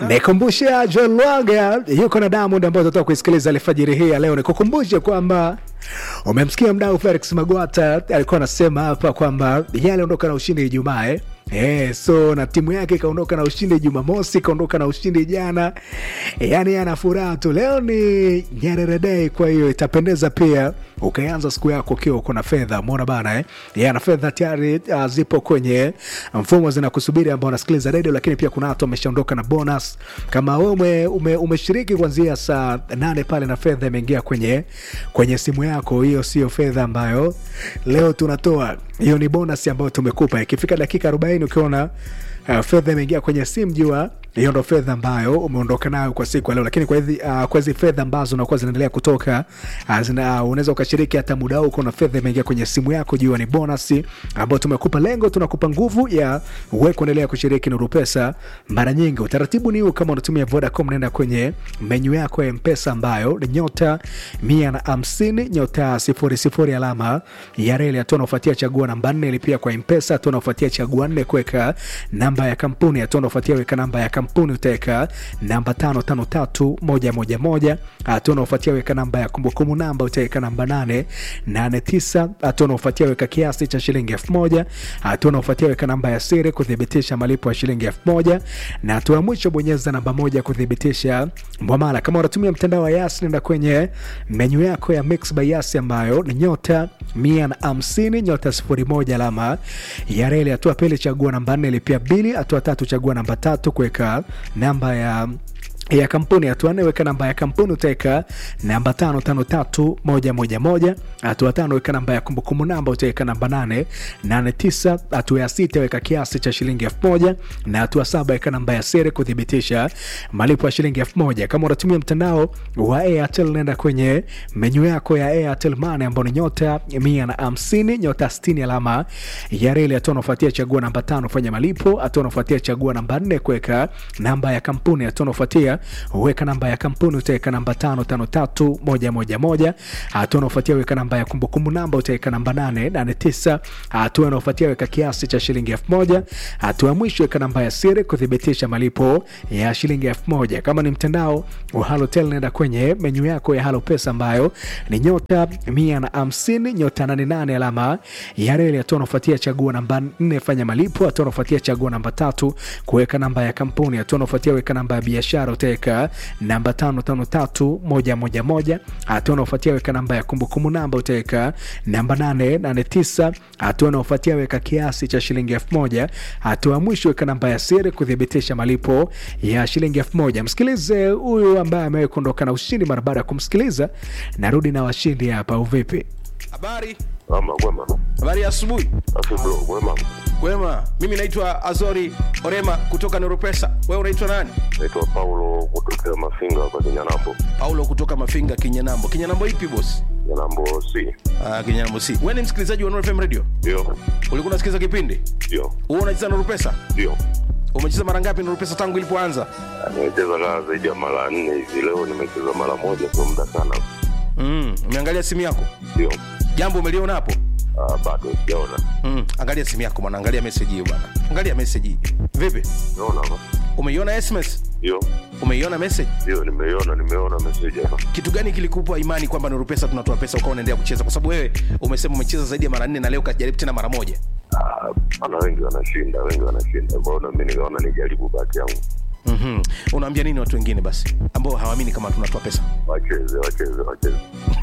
Nikumbushe Joel Lwaga yuko na Diamond ambayo tutatoka kuisikiliza alfajiri hii ya leo. Nikukumbushe kwamba umemsikia mdau Felix Magwata alikuwa anasema hapa kwamba yeye aliondoka na ushindi Ijumaa eh? Eh, so na timu yake ikaondoka na ushindi Jumamosi, ikaondoka na ushindi jana, yaani ana furaha tu. Leo ni Nyerere Day, kwa hiyo itapendeza pia ukaanza siku yako ukiwa uko na fedha. Umeona bana eh? Yeah, na fedha tayari uh, zipo kwenye mfumo zinakusubiri ambao unasikiliza redio, lakini pia kuna watu wameshaondoka na bonus. Kama wewe ume, ume, umeshiriki kuanzia saa nane pale na fedha imeingia kwenye kwenye simu yako, hiyo sio fedha ambayo leo tunatoa, hiyo ni bonus ambayo tumekupa. Ikifika dakika 40 ukiona uh, fedha imeingia kwenye simu, jua hiyo ndo fedha ambayo umeondoka nayo kwa siku ya leo. Lakini kwa hizi uh, kwa hizi fedha ambazo unakuwa zinaendelea kutoka uh, zina, uh, unaweza ukashiriki hata muda huu, kuna fedha imeingia kwenye simu yako, jua ni bonus ambayo tumekupa. Lengo tunakupa nguvu ya wewe kuendelea kushiriki Nuru Pesa mara nyingi. Utaratibu ni huu, kama unatumia Vodacom, nenda kwenye menyu yako ya Mpesa ambayo ni nyota mia na hamsini nyota sifuri sifuri alama ya reli, hatua unaofuatia chagua namba nne, ilipia kwa Mpesa, hatua unaofuatia chagua nne, kuweka namba ya kampuni, hatua unaofuatia weka namba ya kampuni utaweka namba tano tano tatu moja moja moja. Hatua unaofuatia weka namba ya kumbukumbu namba utaweka namba nane nane tisa. Hatua unaofuatia weka kiasi cha shilingi elfu moja. Hatua unaofuatia weka namba ya siri kuthibitisha malipo ya shilingi elfu moja, na hatua ya mwisho bonyeza namba moja kuthibitisha mwamala. Kama unatumia mtandao wa Yas, nenda kwenye menyu yako ya Mix by Yas ambayo ni nyota mia na hamsini nyota sifuri moja alama ya reli. Hatua pili chagua namba nne lipia bili. Hatua tatu chagua namba tatu kuweka namba ya ya kampuni. Hatua nne weka namba ya kampuni utaweka namba tano tano tatu moja moja moja. Hatua tano weka namba ya kumbukumbu namba utaweka namba nane nane tisa. Hatua ya sita weka kiasi cha shilingi elfu moja na hatua saba weka namba ya siri kuthibitisha malipo ya shilingi elfu moja. Kama unatumia mtandao wa Airtel nenda kwenye menyu yako ya Airtel Money ambao ni nyota mia na hamsini nyota sitini alama ya reli. Hatua unafuatia chagua namba tano fanya malipo. Hatua unafuatia chagua namba nne kuweka namba ya kampuni. Hatua unafuatia weka namba ya kampuni utaweka namba tano tano tatu moja moja moja. Hatua unaofuatia weka namba ya kumbukumbu namba utaweka namba nane nane tisa. Hatua unaofuatia weka kiasi cha shilingi elfu moja. Hatua ya mwisho weka namba ya siri kuthibitisha malipo ya shilingi elfu moja. Kama ni mtandao wa Halotel nenda kwenye menyu yako ya Halo Pesa ambayo ni nyota mia na hamsini nyota nane nane alama ya reli. Hatua unaofuatia chagua namba nne fanya malipo. Hatua unaofuatia chagua namba tatu kuweka namba ya kampuni. Hatua unaofuatia weka namba ya biashara utaweka namba tano tano tatu moja moja moja. Hatua unaofuatia weka namba ya kumbukumbu namba utaweka namba nane nane tisa. Hatua unaofuatia weka kiasi cha shilingi elfu moja. Hatua ya mwisho weka namba ya siri kuthibitisha malipo ya shilingi elfu moja. Msikilize huyu ambaye amewahi kuondoka na ushindi. Mara baada ya kumsikiliza, narudi na washindi hapa. Uvipi? Habari, Ama kwema. habari ya asubuhi. Afi bro, kwema. Kwema, mimi naitwa Azori Orema kutoka Neuropesa. Wewe unaitwa nani? Naitwa Paulo kutokea Mafinga kwa Kinyanambo. Paulo kutoka Mafinga, Kinyanambo. Kinyanambo ipi boss? Kinyanambo C. Ah, Kinyanambo si. Wewe ni msikilizaji wa Nuru FM Radio? Ndio. Ulikuwa unasikiliza kipindi? Ndio. Wewe unacheza Nuru Pesa? Ndio. Umecheza mara ngapi Nuru Pesa tangu ilipoanza? Nimecheza kaa zaidi ya mara nne hivi. Leo nimecheza mara moja, sio muda sana. Mm, umeangalia simu yako? Ndio. Jambo umeliona hapo? Ah, bado sijaona. Mm, angalia simu yako bwana, angalia message hiyo bwana. Angalia message hii. Vipi? Naona hapa. Umeiona SMS? Ndio. Umeiona message? Ndio, nimeiona, nimeona message hapa. kitu gani kilikupa imani kwamba Nuru Pesa tunatoa pesa ukawa unaendelea kucheza? Kwa sababu wewe umesema umecheza zaidi ya mara nne na leo kajaribu tena mara moja. Ah, ana wengi wanashinda, wengi wanashinda. Kwa hiyo na mimi nikaona nijaribu bahati yangu. mm Unaambia nini watu wengine basi ambao hawaamini kama tunatoa pesa? Wacheze, wacheze, wacheze.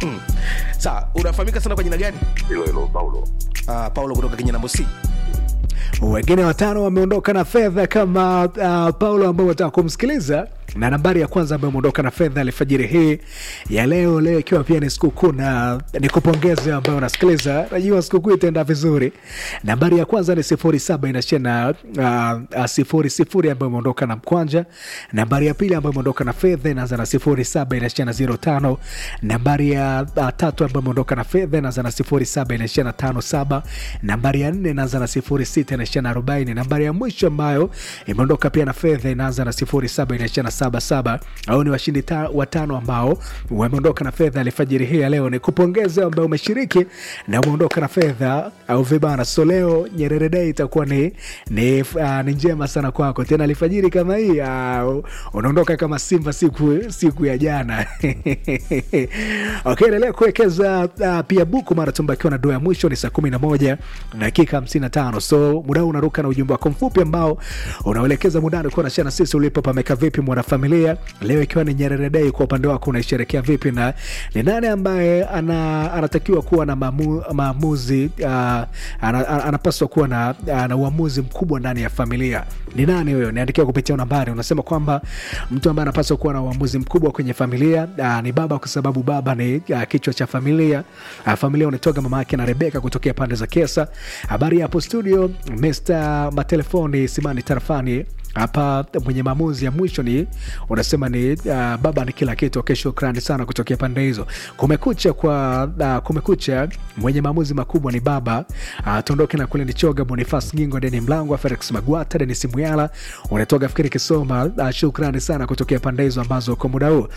Sawa, unafahamika sana kwa jina gani? Hilo hilo Paulo. Uh, Paulo kutoka Kinyanambo C. Wengine watano wameondoka na fedha kama uh, Paulo ambao wataka kumsikiliza na nambari ya kwanza ambayo imeondoka na fedha alfajiri hii ya leo, leo ikiwa pia ni sikukuu, na nikupongeze ambayo unasikiliza. Najua sikukuu itaenda vizuri. Nambari ya kwanza ni sifuri saba inashia na uh, uh, sifuri sifuri ambayo imeondoka na mkwanja. Nambari ya pili ambayo imeondoka na fedha inaanza na sifuri saba inashia na zero tano. Nambari ya uh, tatu ambayo imeondoka na fedha inaanza na sifuri saba inaishia na tano saba. Nambari ya nne inaanza na sifuri sita inaishia na arobaini. Nambari ya mwisho ambayo imeondoka pia na fedha inaanza na sifuri saba inaishia na 777 au ni washindi ta- watano ambao wameondoka na fedha alfajiri hii ya leo. Ni kupongeza ambao umeshiriki na umeondoka na fedha au vibana. So leo Nyerere Day itakuwa ni, ni, uh, ni njema sana kwako tena alfajiri kama hii uh, unaondoka kama Simba siku, siku ya jana okay, endelea kuwekeza uh, pia buku mara tumbakiwa na doa ya mwisho ni saa kumi na moja dakika 55 so muda huu unaruka na ujumbe wako mfupi ambao unaelekeza mudani kuwa nashia na sisi ulipo pameka vipi mwanafamilia leo ikiwa ni Nyerere Day kwa upande wako unaisherekea vipi na ni nani ambaye ana, anatakiwa kuwa na maamu, maamuzi uh, ana, ana, anapaswa kuwa na, na uamuzi mkubwa ndani ya familia ni nani huyo niandikia kupitia nambari unasema kwamba mtu ambaye anapaswa kuwa na uamuzi mkubwa kwenye familia uh, ni baba kwa sababu baba ni uh, kichwa cha familia uh, familia unatoka mama yake na rebeka kutokea pande za kesa habari hapo studio Mr. matelefoni simani tarafani hapa mwenye maamuzi ya mwisho ni unasema ni uh, baba ni kila kitu okay, shukrani sana kutokea pande hizo kumekucha kwa uh, kumekucha mwenye maamuzi makubwa ni baba uh, tuondoke na kule ni choga bonifas gingo deni mlangwa felix magwata denis muyala unatoka fikiri kisoma uh, shukrani sana kutokea pande hizo ambazo kwa muda huu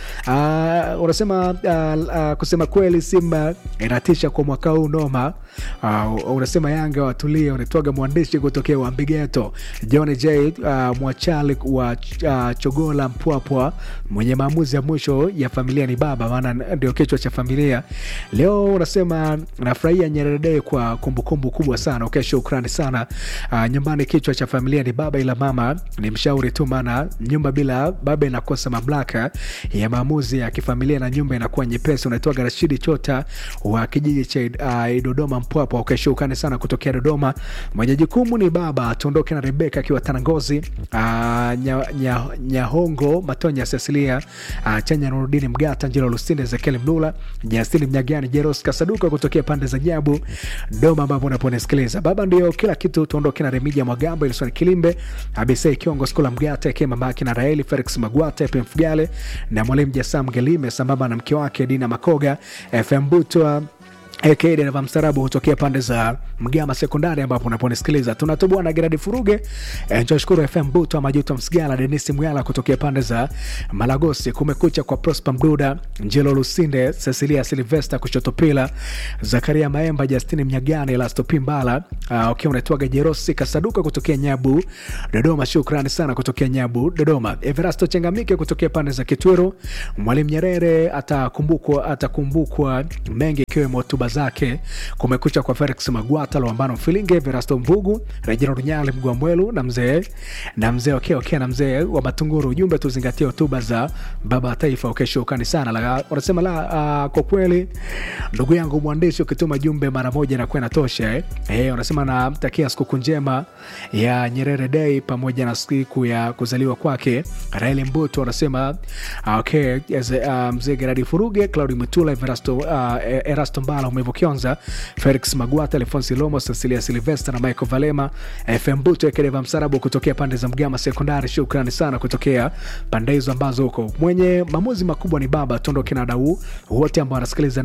uh, unasema uh, uh, kusema kweli simba inatisha kwa mwaka huu noma uh, unasema yanga watulie unatoga mwandishi kutokea wambigeto john j uh, mwachali wa uh, chogola mpwapwa mwenye maamuzi ya mwisho ya familia ni baba maana ndio kichwa cha familia leo unasema nafurahia Nyerere Day kwa kumbukumbu kubwa sana okay, shukrani sana uh, nyumbani kichwa cha familia ni baba ila mama ni mshauri tu maana nyumba bila baba inakosa mamlaka ya maamuzi ya kifamilia na nyumba inakuwa nyepesi unaitoa rashidi chota wa kijiji cha uh, dodoma mpwapwa okay, shukrani sana kutokea dodoma mwenye jukumu ni baba tuondoke na rebeka akiwa tanangozi uh, nyahongo nya, nyahongo matonya cecilia uh, chanya nurudini mgata njilo lusinde ezekiel mlula jasini mnyagani jeros kasaduka kutokea pande za nyabu doma ambapo unaponisikiliza baba ndio kila kitu tuondoke na remija mwagambo ilisoni kilimbe abisei kiongo skula mgata eke mamake na raeli felix magwata fm fugale na mwalimu jasam gelime sambamba na mke wake dina makoga fm butwa dereva mstarabu hutokea pande za mgama sekondari ambapo unaponisikiliza tunatoboa na geradi furuge e, nchoshukuru fm buto majuto msigala denisi mwyala kutokea pande za malagosi kumekucha kwa prosper mduda njelo lusinde cecilia silvesta kushotopila zakaria maemba justini mnyagani lastopimbala uh, ukiwa unaitwaga jerosi kasaduka kutokea nyabu dodoma shukrani sana kutokea nyabu dodoma everasto chengamike kutokea pande za kitwero mwalimu nyerere atakumbukwa atakumbukwa mengi ikiwemo hotuba zake kumekucha kwa felix magwata lwambano mfilinge verasto mvugu rejina runyali mgwamwelu na mzee na mzee okay, okay, na mzee wa matunguru ujumbe tuzingatie hotuba za baba wa taifa okay, shukrani sana la, unasema la uh, kwa kweli ndugu yangu mwandishi ukituma jumbe mara moja nakuwa inatosha eh? Eh, unasema namtakia sikukuu njema ya nyerere day pamoja na siku ya kuzaliwa kwake raeli mbuto anasema uh, okay, yes, uh, mzee geradi furuge claudi mutula everasto, uh, erasto mbala umevo kionza felix magwata alfonsi lomo cecilia silvester na michael valema fm buto ekedeva msarabu kutokea pande za mgama sekondari shukrani sana kutokea pande hizo ambazo huko mwenye maamuzi makubwa ni baba tuondoke na dau wote ambao wanasikiliza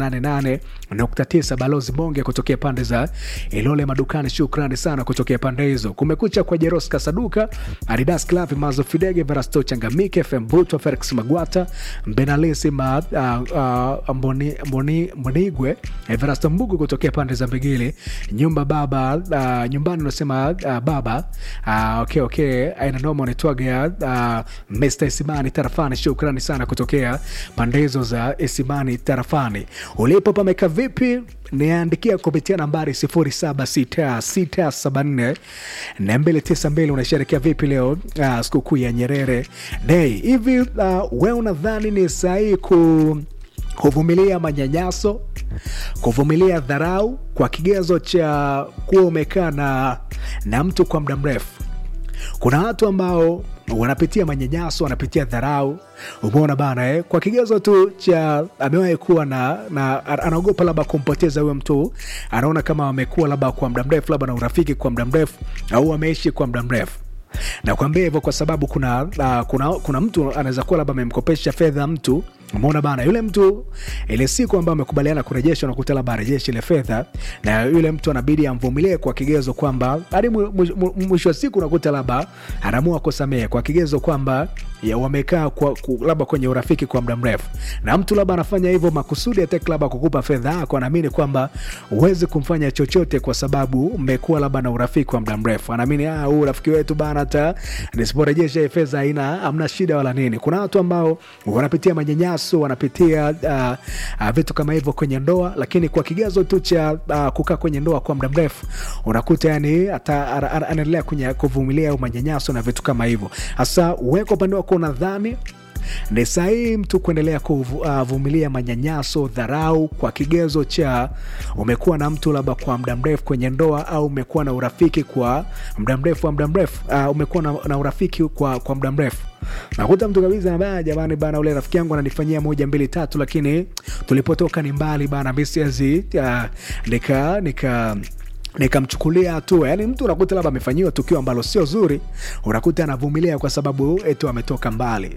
88.9 balozi bonge kutokea pande za ilole madukani shukrani sana kutokea pande hizo kumekucha kwa jeros kasaduka adidas clavi mazo fidege verasto changamike fm buto felix magwata mbenalisi ma, uh, uh, mboni, mboni, mbonigwe Everasto Mbugu kutokea pande za Mbigili, nyumba baba uh, nyumbani unasema uh, baba uh, okay, okay. aina noma unaitwaga uh, Mr. Isimani Tarafani, shukrani sana kutokea pande hizo za Isimani Tarafani. Ulipo pameka vipi? niandikia kupitia nambari 076674 unasherekea vipi leo uh, sikukuu ya Nyerere Day hivi uh, we unadhani ni sahihi ku kuvumilia manyanyaso kuvumilia dharau kwa kigezo cha kuwa umekaa na, na mtu kwa muda mrefu kuna watu ambao wanapitia manyanyaso wanapitia dharau umeona bana eh? kwa kigezo tu cha amewahi kuwa na, na anaogopa labda kumpoteza huyo mtu anaona kama amekuwa labda kwa muda mrefu labda na urafiki kwa muda mrefu au ameishi kwa muda mrefu nakwambia hivyo kwa sababu kuna, uh, kuna, kuna mtu anaweza kuwa labda amemkopesha fedha mtu umeona bana yule mtu ile siku ambayo amekubaliana kurejesha unakuta labda arejeshe ile fedha na yule mtu anabidi amvumilie kwa kigezo kwamba hadi mwi- mwi- mwi- mwisho wa siku unakuta labda anaamua kusamehe kwa kigezo kwamba ya wamekaa kwa, ku, labda kwenye urafiki kwa muda mrefu na mtu labda anafanya hivyo makusudi ataki labda kukupa fedha yako anaamini kwamba huwezi kumfanya chochote kwa sababu mmekuwa labda na urafiki wa muda mrefu anaamini "Ah, huu urafiki wetu bana hata nisiporejesha hii fedha haina hamna shida wala nini kuna watu ambao wanapitia manyanyaso wanapitia uh, uh, vitu kama hivyo kwenye ndoa lakini kwa kigezo tu cha uh, kukaa kwenye ndoa kwa muda mrefu unakuta yani hata ana- ana- anaendelea kwenye- kuvumilia au manyanyaso na vitu kama hivyo hasa uweka upande wako unadhani ni sahihi mtu kuendelea kuvumilia manyanyaso dharau kwa kigezo cha umekuwa na mtu labda kwa muda mrefu kwenye ndoa au umekuwa na urafiki kwa muda mrefu wa muda mrefu uh, umekuwa na, na urafiki kwa, kwa muda mrefu nakuta mtu kabisa nabaya jamani bana ule rafiki yangu ananifanyia moja mbili tatu lakini tulipotoka ni mbali bana mi siwezi uh, nika nika nikamchukulia hatua yani mtu unakuta labda amefanyiwa tukio ambalo sio zuri unakuta anavumilia kwa sababu etu ametoka mbali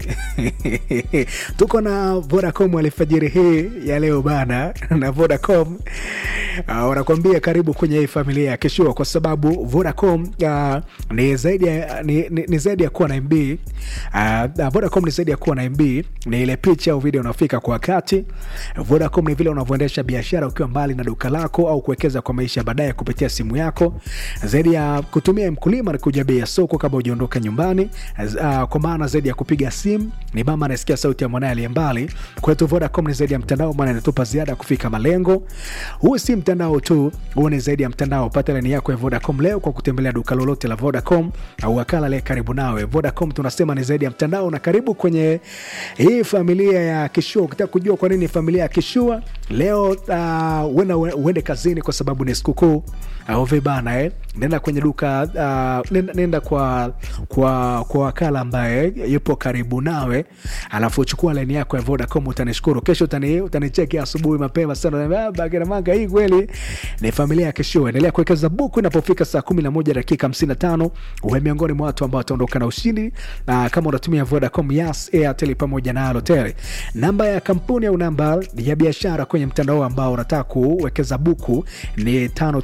tuko na vodacom alfajiri hii ya leo bana na vodacom uh, wanakuambia karibu kwenye hii familia ya kishua kwa sababu vodacom uh, ni zaidi ya, ni, ni, ni zaidi ya kuwa na mb uh, vodacom ni zaidi ya kuwa na mb ni ile picha au video unaofika kwa wakati vodacom ni vile unavyoendesha biashara ukiwa mbali na duka lako au kuwekeza kwa maisha ya baadaye kupitia simu yako zaidi ya kutumia mkulima na kuja bei ya soko kabla hujaondoka nyumbani uh, kwa maana zaidi ya kupiga simu ni mama anasikia sauti ya mwanaye aliye mbali kwetu vodacom ni zaidi ya mtandao maana inatupa ziada ya kufika malengo huu si mtandao tu huu ni zaidi ya mtandao pata lani yako ya vodacom leo kwa kutembelea duka lolote la vodacom au wakala aliye karibu nawe vodacom tunasema ni zaidi ya mtandao na karibu kwenye hii familia ya kishua ukitaka kujua kwa nini familia ya kishua leo uh, uenda uende kazini kwa sababu ni sikukuu au vibana eh? nenda kwenye duka uh, nenda, nenda kwa, kwa, kwa wakala ambaye yupo karibu nawe alafu chukua laini yako ya vodacom utanishukuru kesho utani, utanicheki asubuhi mapema sana bageramanga hii kweli ni familia ya kesho endelea kuwekeza buku inapofika saa 11 dakika 55 uwe miongoni mwa watu ambao wataondoka na ushindi na kama unatumia vodacom yas airtel pamoja na alotel namba ya kampuni au namba ya biashara kwenye mtandao ambao unataka kuwekeza buku ni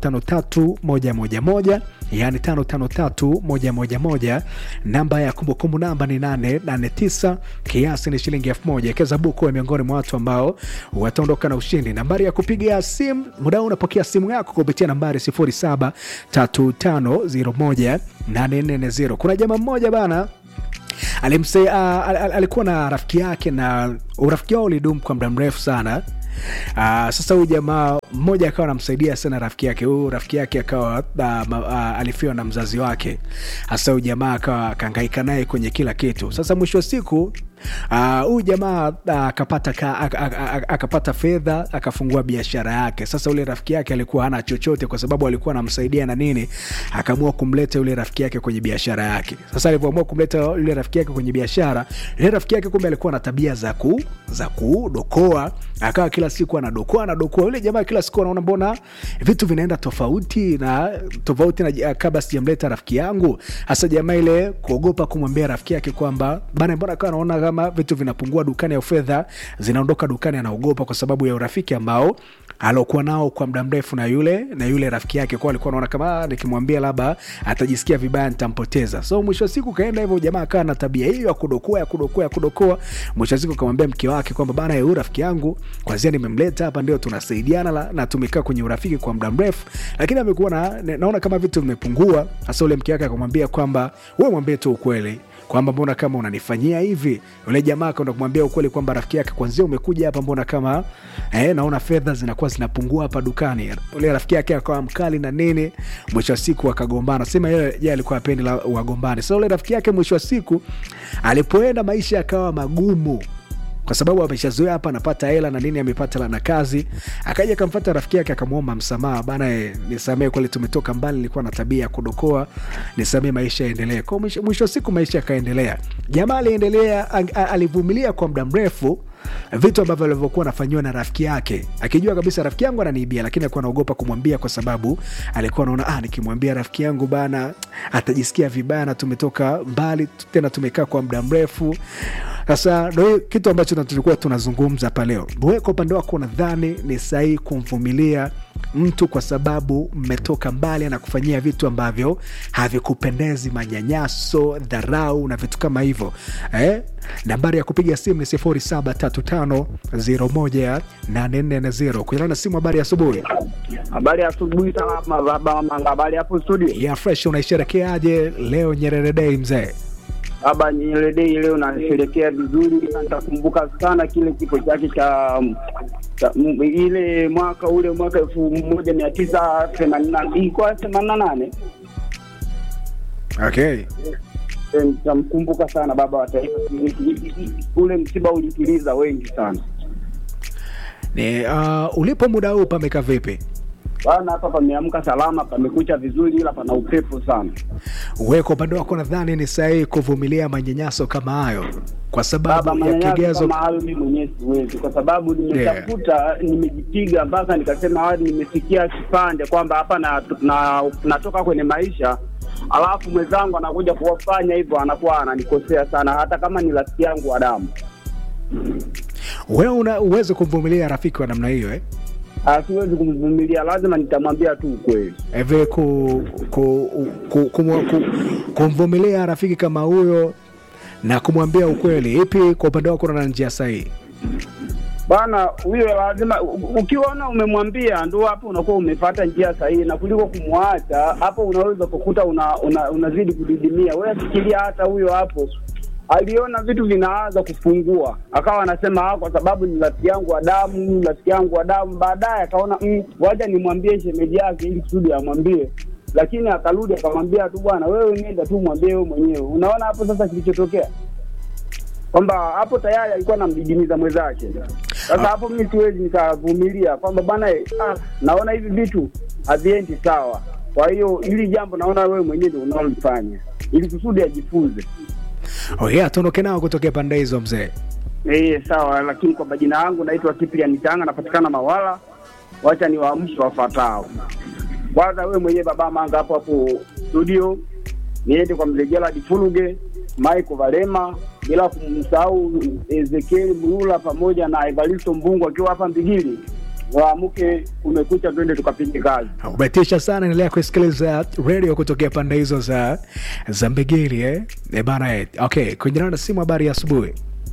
553111 yani 553111 namba ya kumbukumbu namba ni 889 kiasi ni shilingi 1000 ekeza buku uwe miongoni mwa watu ambao wataondoka na ushindi nambari ya kupiga simu muda huu unapokea simu yako kupitia nambari 0735018440 kuna jamaa mmoja bana alimse uh, al, al, alikuwa na rafiki yake na urafiki wao ulidumu kwa muda mrefu sana Uh, sasa huyu jamaa mmoja akawa anamsaidia sana rafiki yake huyu rafiki yake akawa uh, uh, alifiwa na mzazi wake hasa huyu jamaa akawa akaangaika naye kwenye kila kitu sasa mwisho wa siku huyu uh, jamaa akapata uh, akapata fedha akafungua biashara yake sasa ule rafiki yake alikuwa hana chochote kwa sababu alikuwa anamsaidia na nini akaamua kumleta yule rafiki yake kwenye biashara yake sasa alivyoamua kumleta yule rafiki yake kwenye biashara yule rafiki yake kumbe alikuwa na tabia za ku za kudokoa akawa kila siku anadokoa anadokoa yule jamaa kila siku anaona mbona vitu vinaenda tofauti na tofauti na kabla sijamleta rafiki yangu hasa jamaa ile kuogopa kumwambia rafiki yake kwamba bana mbona kawa anaona kama vitu vinapungua dukani au fedha zinaondoka dukani anaogopa kwa sababu ya urafiki ambao alokuwa nao kwa muda mrefu na yule na yule rafiki yake kwa alikuwa anaona kama nikimwambia labda atajisikia vibaya nitampoteza so mwisho wa siku kaenda hivyo jamaa akawa na tabia hiyo ya kudokoa ya kudokoa ya kudokoa mwisho wa siku akamwambia mke wake kwamba bana huyu rafiki yangu kwanzia nimemleta hapa ndio tunasaidiana na tumekaa kwenye urafiki kwa muda mrefu lakini amekuwa na, naona kama vitu vimepungua hasa ule mke wake akamwambia kwamba wewe mwambie tu ukweli kwamba mbona kama unanifanyia hivi yule jamaa akaenda kumwambia ukweli kwamba rafiki yake kwanzia umekuja hapa mbona kama eh, naona fedha zinakuwa zinapungua hapa dukani ule rafiki yake akawa mkali na nini mwisho wa siku akagombana sema yeye alikuwa apendi wagombane sasa so, ule rafiki yake mwisho wa siku alipoenda maisha yakawa magumu kwa sababu ameshazoea hapa anapata hela na nini amepata na kazi akaja akamfata rafiki yake akamwomba msamaha bana e, nisamee kweli tumetoka mbali nilikuwa na tabia ya kudokoa nisamee maisha yaendelee kwa mwisho, mwisho wa siku maisha yakaendelea jamaa aliendelea alivumilia kwa muda mrefu vitu ambavyo alivyokuwa anafanyiwa na rafiki yake akijua kabisa rafiki yangu ananiibia lakini alikuwa anaogopa kumwambia kwa sababu alikuwa anaona ah, nikimwambia rafiki yangu bana atajisikia vibaya na tumetoka mbali tena tumekaa kwa muda mrefu sasa ndo hiyo kitu ambacho na tulikuwa tunazungumza hapa leo wewe kwa upande wako unadhani ni sahihi kumvumilia mtu kwa sababu mmetoka mbali anakufanyia vitu ambavyo havikupendezi manyanyaso dharau na vitu kama hivyo eh? nambari ya kupiga simu ni 0735018440 kuilana na simu habari ya asubuhi Habari ya asubuhi salama baba Manga, habari hapo studio. ya fresh unaisherekeaje leo nyerere day mzee Baba Nyerere Day leo nasherekea vizuri, na nitakumbuka sana kile kifo chake cha cha- m- ile mwaka ule mwaka elfu moja mia tisa themanini na ilikuwa themanini na nane okay Eh, nitamkumbuka sana baba wa taifa. Ule msiba ulituliza wengi sana ni uh, ulipo muda huu pameka vipi bana. Hapa pameamka salama, pamekucha vizuri, ila pana upepo sana. wewe kwa upande wako nadhani ni sahihi kuvumilia manyanyaso kama hayo kwa Baba, sababu ya manyanyaso kigezo kama hayo mimi mwenyewe siwezi, kwa sababu nimetafuta, nimejipiga mpaka nikasema hadi nimefikia kipande kwamba hapa na, na, natoka kwenye maisha alafu mwenzangu anakuja kuwafanya hivyo, anakuwa ananikosea sana, hata kama ni rafiki yangu wa damu. wewe una uweze kumvumilia rafiki wa namna hiyo eh? Ah, Siwezi kumvumilia, lazima nitamwambia tu ukweli. hivi ku, ku, ku, ku, ku, kumvumilia rafiki kama huyo na kumwambia ukweli ipi kwa upande wako na njia sahihi Bana, huyo lazima u- ukiona umemwambia ndo hapo unakuwa umepata njia sahihi, na kuliko kumwacha hapo, unaweza kukuta una, una, unazidi kudidimia. Wewe fikiria, hata huyo hapo aliona vitu vinaanza kufungua, akawa anasema ah, kwa sababu ni rafiki yangu wa damu, ni rafiki yangu wa damu. Baadaye akaona mm, waja nimwambie shemeji yake ili kusudi amwambie, lakini akarudi akamwambia tu, bwana wewe nenda tu mwambie wewe mwenyewe. Unaona hapo sasa kilichotokea kwamba hapo tayari alikuwa anamdidimiza mwenzake. Sasa hapo mimi siwezi nikavumilia kwamba bwana, eh, ah, naona hivi vitu haviendi sawa. Kwa hiyo hili jambo naona wewe mwenyewe ndio unalofanya ili kusudi ajifunze. oh yeah, tuondoke nao kutokea pande hizo mzee Eh, sawa, lakini kwa majina yangu naitwa Cyprian Tanga, napatikana Mawala. Wacha ni waamshe wafuatao. Kwanza wewe mwenyewe baba Manga hapo hapo studio, niende kwa mzee Gerald Fuluge, Michael Valema, bila kumsahau Ezekiel Mlula pamoja na Evaristo Mbungu akiwa hapa Mbigili. Waamke, kumekucha, twende tukapige kazi. umetisha sana endelea kusikiliza radio kutokea pande hizo za za mbigiri eh? E bana eh. okay kuingiana na simu habari ya asubuhi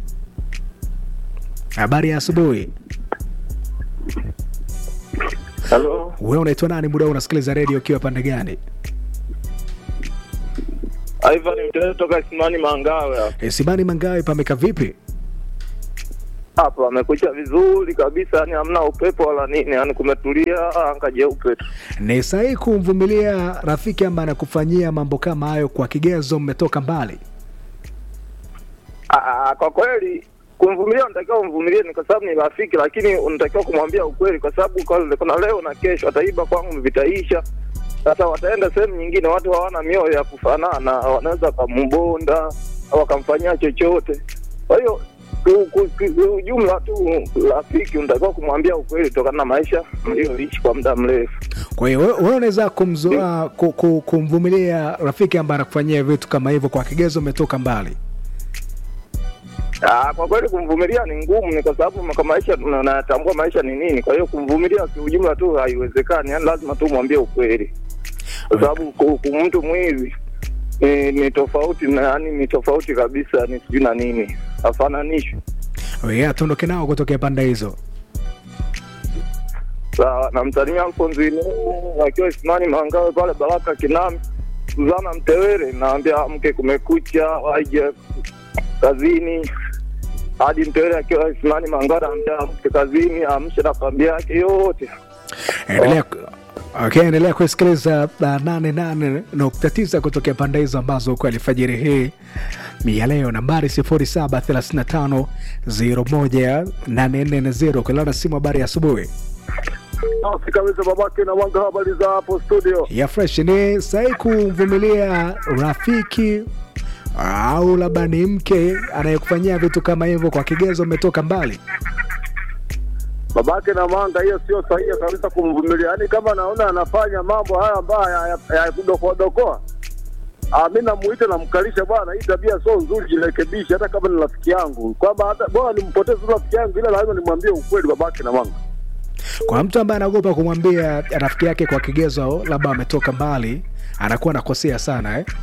habari ya asubuhi halo wewe unaitwa nani muda huu unasikiliza radio ukiwa pande gani ivan mtee toka simani mangawe hapa. e, simani mangawe pameka vipi hapa amekucha vizuri kabisa yani hamna upepo wala nini yani kumetulia anga jeupe tu ni sahihi kumvumilia rafiki ambaye anakufanyia mambo kama hayo kwa kigezo mmetoka mbali Ah, ah, kwa kweli kumvumilia unatakiwa umvumilie ni kwa sababu ni rafiki lakini unatakiwa kumwambia ukweli kwa sababu kwa- kuna leo na kesho ataiba kwangu vitaisha sasa wataenda sehemu nyingine watu hawana mioyo ya kufanana wanaweza wakambonda au wakamfanyia chochote kwa hiyo ku- ku- ku- ku- ujumla tu rafiki unatakiwa kumwambia ukweli kutokana na maisha mlioishi kwa muda mrefu kwa hiyo wewe wewe unaweza kumzoa ku, ku, kumvumilia rafiki ambaye anakufanyia vitu kama hivyo kwa kigezo umetoka mbali Ah, kwa kweli kumvumilia ni ngumu, ni kwa sababu kwa maisha tuna- natambua maisha ni nini. Kwa hiyo kumvumilia kiujumla tu haiwezekani, yani lazima tu mwambie ukweli, kwa sababu ku- ku- mtu mwizi ni, ni tofauti na yani ni tofauti kabisa, ni sijui na nini, hafananishwi. yeah, tuondoke nao kutokea pande hizo Sawa, namsalimia Alfonso Ine akiwa Isimani Mangawe pale Baraka Kinami, Suzana Mtewere, naambia mke kumekucha, waje kazini hadi Mtewere akiwa Isimani Mangawe, naambia mke kazini, amshe na familia yake yote. endelea okay, endelea kusikiliza uh, nane nane nukta tisa kutokea pande hizo ambazo kwa alfajiri hii ni ya leo nambari 0735018440 kulana simu habari ya asubuhi Safi kabisa babake na wanga, habari za hapo studio? ya fresh ni sahi kumvumilia rafiki au labda ni mke anayekufanyia vitu kama hivyo kwa kigezo umetoka mbali Babake na manga, hiyo sio sahihi kabisa kumvumilia. Yaani kama naona anafanya mambo haya ambayo ya- ya- ya kudokoadokoa, Ah, mi namuita namkalisha, bwana, hii tabia sio nzuri, jirekebishe, hata kama ni rafiki yangu, kwamba hata bora nimpoteze tu rafiki yangu, ila lazima nimwambie ukweli babake na mama. Kwa mtu ambaye anaogopa kumwambia rafiki yake kwa kigezo, labda ametoka mbali, anakuwa anakosea sana eh?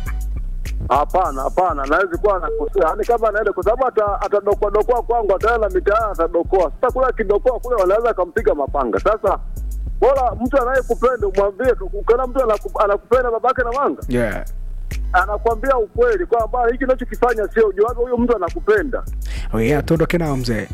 Hapana, hapana, nawezi kuwa anakosea, yaani kama anaenda, kwa sababu ata- atadokoa dokoa kwangu, ataenda mitaani atadokoa. Sasa kule akidokoa kule, wanaweza akampiga mapanga. Sasa bora mtu anayekupenda umwambie tu, ukiona mtu anaku- anakupenda babake na manga yeah. anakwambia ukweli kwamba hiki unachokifanya sio ujuaga, huyo mtu anakupenda. Oh, yeah, tuondoke nao mzee.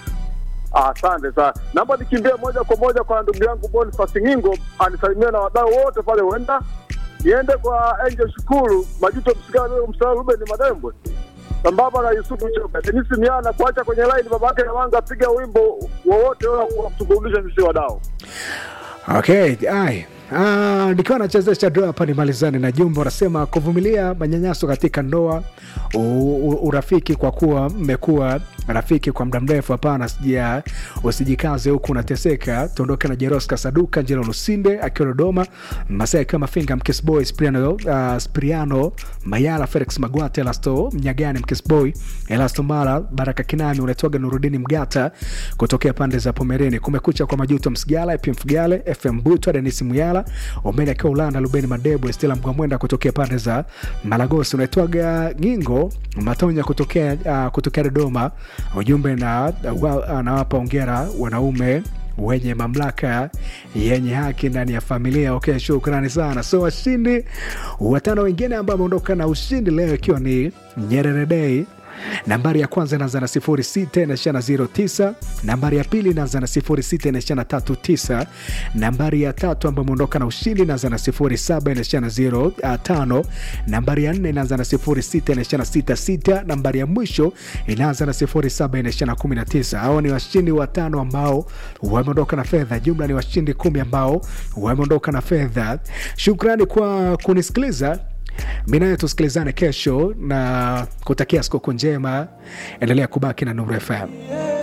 Ah, Asante sana, naomba nikimbie moja kwa moja kwa ndugu yangu Boniface Ngingo anisalimie na wadau wote pale, huenda niende kwa Angel Shukuru Majuto Msigana, Msala Ruben Madembwe sambamba na Yusufu Choka Denisi Miana kuacha kwenye line babake na wanga piga wimbo wowote ule wa kutuburudisha sisi wadau. Okay, ai. Ah, nikiwa nachezesha ndoa hapa nimalizane na jumbe unasema kuvumilia manyanyaso katika ndoa u, u, urafiki kwa kuwa mmekuwa rafiki kwa muda mrefu hapana sija usijikaze huku unateseka tuondoke na jeroska saduka njelo lusinde akiwa dodoma masai akiwa mafinga mkisboy spriano, uh, spriano mayala felix magwate elasto mnyagani mkisboy elasto mara baraka kinami unaitwaga nurudini mgata kutokea pande za pomereni kumekucha kwa majuto msigala ep mfugale fm butwa denis muyala omeni akiwa ulanda lubeni madebo stela mgwamwenda kutokea pande za malagosi unaitwaga gingo matonya kutokea, uh, kutokea dodoma ujumbe na wa- anawapa ongera wanaume wenye mamlaka yenye haki ndani ya familia okay shukrani sana so washindi watano wengine ambao wameondoka na ushindi leo ikiwa ni nyerere dei nambari ya kwanza inaanza na 06 inaishia na 09 nambari ya pili inaanza na 06 inaishia na 39 nambari ya tatu ambayo imeondoka na ushindi inaanza na 07 inaishia na 05 nambari ya nne inaanza na 06 inaishia na 66 nambari ya mwisho inaanza na 07 inaishia na 19 hao ni washindi watano ambao wameondoka na fedha jumla ni washindi kumi ambao wameondoka na fedha shukrani kwa kunisikiliza mi nayo tusikilizane kesho na kutakia sikukuu njema endelea kubaki na nuru fm